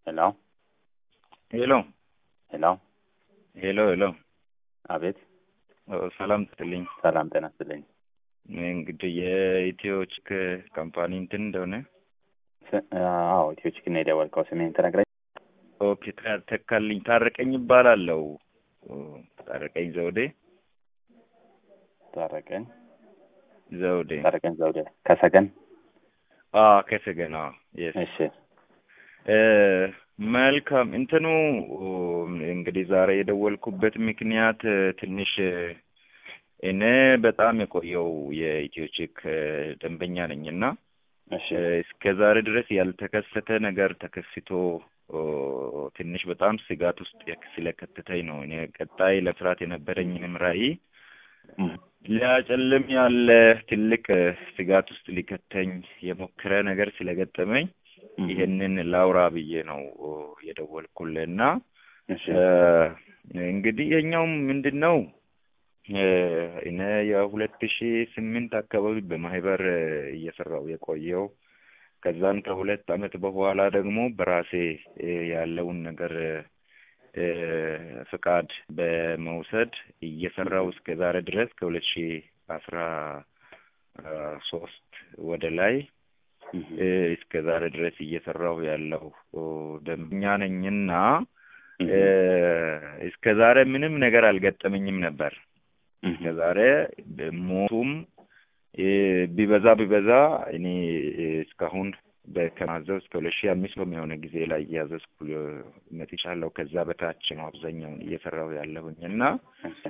ሄሎ ሄሎ ሄሎ ሄሎ ሄሎ አቤት ሰላም ትልኝ ሰላም ጤና ይስጥልኝ እንግዲህ የኢትዮ ቺክ ካምፓኒ እንትን እንደሆነ ስ- አዎ ኢትዮ ቺክን ነው የደወልከው ስሜን ትነግረኝ ኦኬ ታ- ተካልኝ ታረቀኝ ይባላለው ታረቀኝ ዘውዴ ታረቀኝ ዘውዴ ታረቀኝ ዘውዴ ከሰገን አ ከሰገና የስ እሺ መልካም እንትኑ እንግዲህ ዛሬ የደወልኩበት ምክንያት ትንሽ እኔ በጣም የቆየው የኢትዮ ቺክ ደንበኛ ነኝ እና እሺ እስከ ዛሬ ድረስ ያልተከሰተ ነገር ተከስቶ ትንሽ በጣም ስጋት ውስጥ ስለከተተኝ ነው። እኔ ቀጣይ ለመስራት የነበረኝንም ራዕይ እም፣ ሊያጨልም ያለ ትልቅ ስጋት ውስጥ ሊከተኝ የሞከረ ነገር ስለገጠመኝ እም፣ ይሄንን ላውራ ብዬ ነው የደወልኩልህ እና እሺ እንግዲህ የኛውም ምንድን ነው እኔ የሁለት ሺ ስምንት አካባቢ በማህበር እየሰራው የቆየው ከዛን ከሁለት አመት በኋላ ደግሞ በራሴ ያለውን ነገር ፍቃድ በመውሰድ እየሰራው እስከ ዛሬ ድረስ ከሁለት ሺ አስራ ሶስት ወደ ላይ እም፣ እስከ ዛሬ ድረስ እየሰራሁ ያለው ደንበኛ ነኝና እም፣ እስከ ዛሬ ምንም ነገር አልገጠመኝም ነበር። እም፣ እስከ ዛሬ ሞቱም ቢበዛ ቢበዛ እኔ እስካሁን ከማዘዝ እስከ ሁለት ሺህ አምስት በሚሆነ ጊዜ ላይ እያዘዝኩ መጥቻለሁ። ከዛ በታች ነው አብዛኛውን እየሰራሁ ያለሁኝ እና እሺ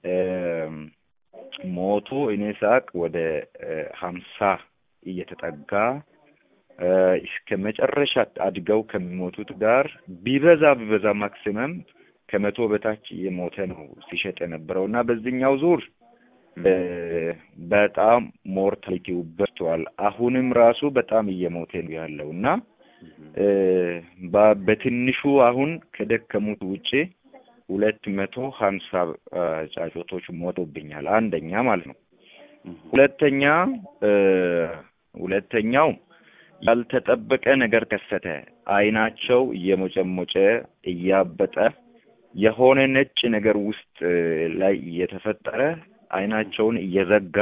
ሞቱ እኔ ሳቅ ወደ ሀምሳ እየተጠጋ እስከ መጨረሻ አድገው ከሚሞቱት ጋር ቢበዛ ቢበዛ ማክሲመም ከመቶ በታች እየሞተ ነው ሲሸጥ የነበረው እና በዚህኛው ዙር በጣም ሞርታሊቲው በዝቷል። አሁንም ራሱ በጣም እየሞተ ነው ያለው እና በ- በትንሹ አሁን ከደከሙት ውጪ ሁለት መቶ ሀምሳ ጫጩቶች ሞቶብኛል። አንደኛ ማለት ነው። እም፣ ሁለተኛ ሁለተኛው ያልተጠበቀ ነገር ከሰተ። አይናቸው እየሞጨሞጨ እያበጠ የሆነ ነጭ ነገር ውስጥ ላይ እየተፈጠረ አይናቸውን እየዘጋ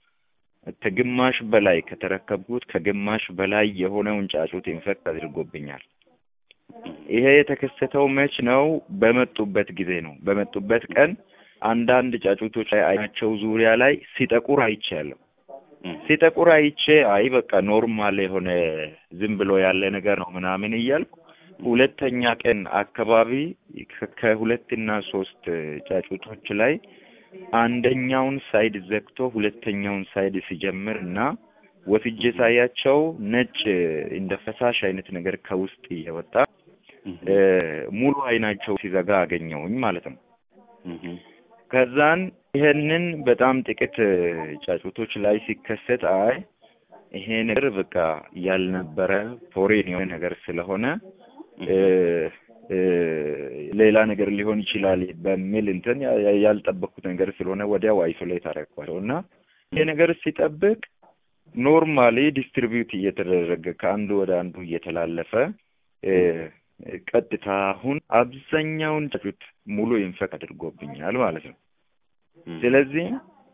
ከግማሽ በላይ ከተረከብኩት ከግማሽ በላይ የሆነውን ጫጩት ኢንፌክት አድርጎብኛል። ይሄ የተከሰተው መች ነው? በመጡበት ጊዜ ነው። በመጡበት ቀን አንዳንድ ጫጩቶች ላይ አይናቸው ዙሪያ ላይ ሲጠቁር አይቻለሁ። እም፣ ሲጠቁር አይቼ አይ በቃ ኖርማል የሆነ ዝም ብሎ ያለ ነገር ነው ምናምን እያልኩ ሁለተኛ ቀን አካባቢ ከ- ከሁለትና ሶስት ጫጩቶች ላይ አንደኛውን ሳይድ ዘግቶ ሁለተኛውን ሳይድ ሲጀምር እና ወስጄ ሳያቸው ነጭ እንደ ፈሳሽ አይነት ነገር ከውስጥ እየወጣ እም፣ እ፣ ሙሉ አይናቸው ሲዘጋ አገኘውኝ ማለት ነው። እም፣ ከዛን ይሄንን በጣም ጥቂት ጫጩቶች ላይ ሲከሰት አይ ይሄ ነገር በቃ ያልነበረ ፎሬን የሆነ ነገር ስለሆነ እ፣ እ፣ ሌላ ነገር ሊሆን ይችላል በሚል እንትን ያ- ያ- ያልጠበቅኩት ነገር ስለሆነ ወዲያው አይሶሌት አደረኳቸው እና ይሄ ነገር ሲጠብቅ ኖርማሊ ዲስትሪቢዩት እየተደረገ ከአንዱ ወደ አንዱ እየተላለፈ እ፣ ቀጥታ አሁን አብዛኛውን ጫጩት ሙሉ ኢንፌክት አድርጎብኛል ማለት ነው። እም፣ ስለዚህ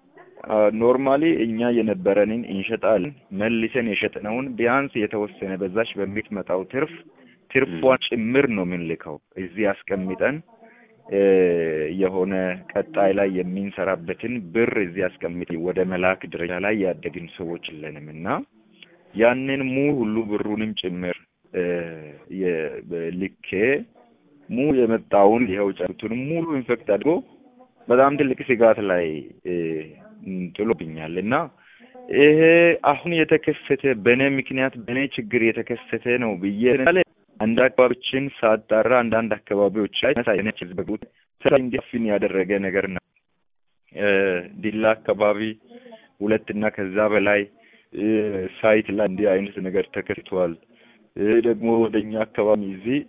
ኖርማሊ እኛ የነበረንን እንሸጣለን መልሰን የሸጥነውን ቢያንስ የተወሰነ በዛች በምትመጣው ትርፍ ትርፏን ጭምር ነው የምንልከው እዚህ አስቀምጠን እ፣ የሆነ ቀጣይ ላይ የምንሰራበትን ብር እዚህ አስቀምጥ ወደ መላክ ደረጃ ላይ ያደግን ሰዎች የለንም እና ያንን ሙ ሁሉ ብሩንም ጭምር እ፣ የ- ልኬ ሙ የመጣውን ይኸው ጫጩቱን ሙሉ ኢንፌክት አድርጎ በጣም ትልቅ ስጋት ላይ እ፣ ጥሎብኛል እና ይሄ አሁን የተከሰተ በእኔ ምክንያት በእኔ ችግር የተከሰተ ነው ብዬ ለምሳሌ አንድ አካባቢዎችን ሳጣራ አንዳንድ አካባቢዎች ላይ ሳይነች በጉት ስራ እንዲያፍን ያደረገ ነገር ነው። እ፣ ዲላ አካባቢ ሁለት እና ከዛ በላይ እ፣ ሳይት ላይ እንዲህ አይነት ነገር ተከስቷል። እ፣ ደግሞ ወደኛ አካባቢ እዚህ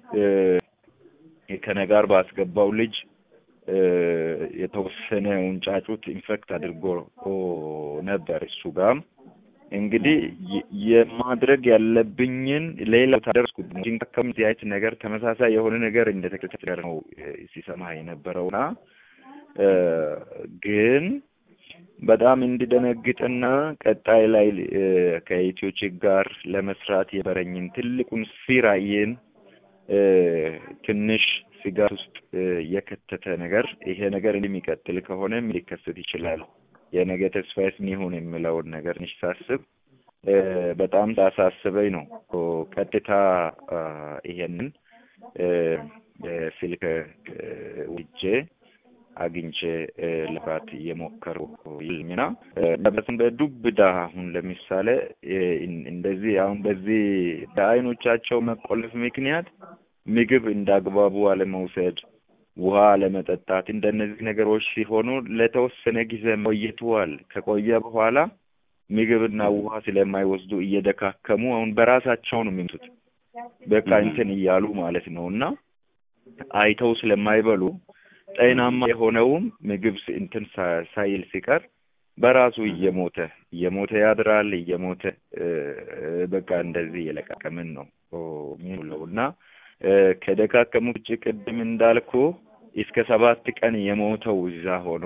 እ፣ ከነጋር ባስገባው ልጅ እ፣ የተወሰነውን ጫጩት ኢንፌክት አድርጎ ኦ፣ ነበር እሱ ጋም እንግዲህ የ- የማድረግ ያለብኝን ሌላ ታደርስኩት ሲንከም አይነት ነገር ተመሳሳይ የሆነ ነገር እንደተከተለ ነው እ፣ ሲሰማ የነበረውና እ፣ ግን በጣም እንዲደነግጥና ቀጣይ ላይ እ፣ ከኢትዮ ቺክ ጋር ለመስራት የበረኝን ትልቁን ራዕይን እ፣ ትንሽ ስጋት ውስጥ እ፣ የከተተ ነገር ይሄ ነገር እንደሚቀጥል ከሆነ ምን ሊከሰት ይችላል የነገ ተስፋዬስ ምን ይሁን የሚለውን ነገር ትንሽ ሳስብ እ፣ በጣም ሳሳስበኝ ነው ኦ፣ ቀጥታ አ፣ ይሄንን እ፣ እ፣ ስልክ እ፣ ውጄ አግኝቼ እ፣ ልባት እየሞከሩ ይልሚና በስም በዱብዳ አሁን ለምሳሌ እ፣ እንደዚህ አሁን በዚህ በአይኖቻቸው መቆለፍ ምክንያት ምግብ እንዳግባቡ አለመውሰድ፣ ውሃ አለመጠጣት እንደነዚህ ነገሮች ሲሆኑ ለተወሰነ ጊዜ ቆይተዋል። ከቆየ በኋላ ምግብና ውሃ ስለማይወስዱ እየደካከሙ አሁን በራሳቸው ነው የሚመጡት። በቃ Mhm. እንትን እያሉ ማለት ነው እና አይተው ስለማይበሉ ጤናማ የሆነውም ምግብ ስ- እንትን ሳ- ሳይል ሲቀር በራሱ እየሞተ እየሞተ ያድራል። እየሞተ እ፣ በቃ እንደዚህ እየለቃቀምን ነው የሚውለው እና እ፣ ከደካከሙ ውጭ ቅድም እንዳልኩ እስከ ሰባት ቀን የሞተው እዛ ሆኖ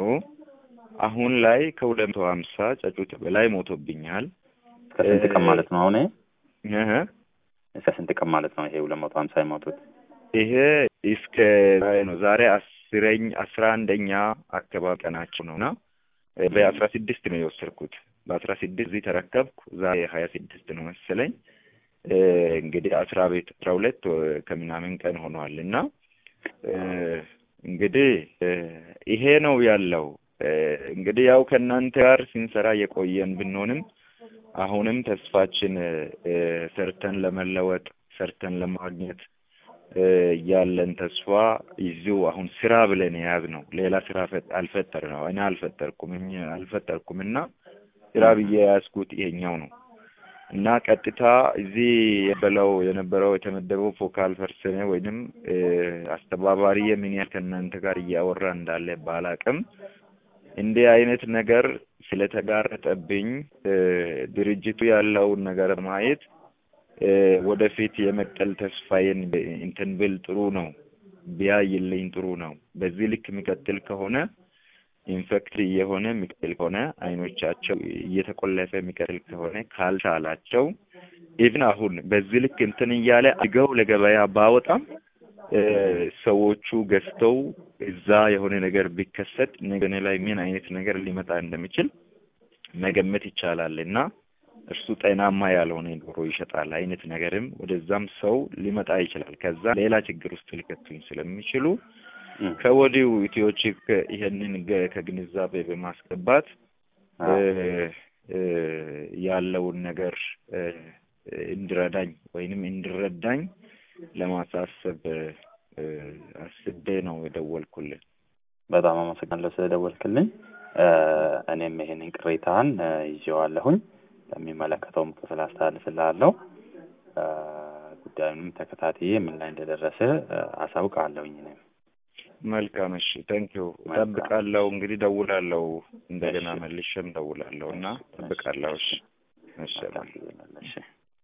አሁን ላይ ከሁለት መቶ ሀምሳ ጫጩት በላይ ሞቶብኛል። እስከ ስንት ቀን እ፣ ማለት ነው አሁን? እህ እስከ ስንት ቀን ማለት ነው ይሄ ሁለት መቶ ሀምሳ የሞቱት? ይሄ እስከ ዛሬ ነው። ዛሬ አስረኝ አስራ አንደኛ አካባቢ ቀናቸው ነውና እ፣ በአስራ ስድስት ነው የወሰድኩት። በአስራ ስድስት እዚህ ተረከብኩ። ዛሬ ሀያ ስድስት ነው መሰለኝ። እ፣ እንግዲህ አስራ ቤት አስራ ሁለት ወ- ከምናምን ቀን ሆኗል እና እ፣ እንግዲህ እ፣ ይሄ ነው ያለው። እ፣ እንግዲህ ያው ከእናንተ ጋር ስንሰራ የቆየን ብንሆንም አሁንም ተስፋችን እ፣ ሰርተን ለመለወጥ ሰርተን ለማግኘት እ፣ ያለን ተስፋ ይዚው አሁን ስራ ብለን የያዝ ነው። ሌላ ስራ ፈ- አልፈጠር ነው እኔ አልፈጠርኩም እኛ አልፈጠርኩም እና ስራ ብዬ የያዝኩት ይሄኛው ነው እና ቀጥታ እዚህ የበለው የነበረው የተመደበው ፎካል ፐርሰን ወይንም እ፣ አስተባባሪ ምን ያህል ከእናንተ ጋር እያወራ እንዳለ ባላቅም እንዲህ አይነት ነገር ስለተጋረጠብኝ እ፣ ድርጅቱ ያለውን ነገር ማየት እ፣ ወደፊት የመቀል ተስፋዬን ብ- እንትን ብል ጥሩ ነው፣ ቢያይልኝ ጥሩ ነው። በዚህ ልክ የሚቀጥል ከሆነ ኢንፌክት እየሆነ የሚቀጥል ከሆነ አይኖቻቸው እየተቆለፈ የሚቀጥል ከሆነ ካልቻላቸው ኢቭን አሁን በዚህ ልክ እንትን እያለ አድገው ለገበያ ባወጣም እ፣ ሰዎቹ ገዝተው እዛ የሆነ ነገር ቢከሰት ነገ ላይ ምን አይነት ነገር ሊመጣ እንደሚችል መገመት ይቻላል እና እርሱ ጤናማ ያልሆነ ዶሮ ይሸጣል አይነት ነገርም ወደዛም ሰው ሊመጣ ይችላል። ከዛ ሌላ ችግር ውስጥ ሊከቱኝ ስለሚችሉ እም። ከወዲሁ ኢትዮቺክ ይሄንን ገ- ከግንዛቤ በማስገባት እ፣ እ፣ ያለውን ነገር እ፣ እንዲረዳኝ ወይንም እንዲረዳኝ ለማሳሰብ እ፣ አስቤ ነው የደወልኩልን። በጣም አመሰግናለሁ ስለደወልክልኝ። እ፣ እኔም ይሄንን ቅሬታህን እ፣ ይዤዋለሁኝ ለሚመለከተውም ክፍል አስተላልፍልሃለሁ። እ፣ ጉዳዩንም ተከታትዬ ምን ላይ እንደደረሰ እ፣ አሳውቅሃለሁኝ እኔም መልካም እሺ፣ ታንኪዩ መልካም። እጠብቃለሁ። እንግዲህ ደውላለሁ፣ እንደገና እሺ። መልሼም ደውላለሁ እና እጠብቃለሁ። እሺ፣ እሺ፣ መልካም ጊዜ ይሁንልህ። እሺ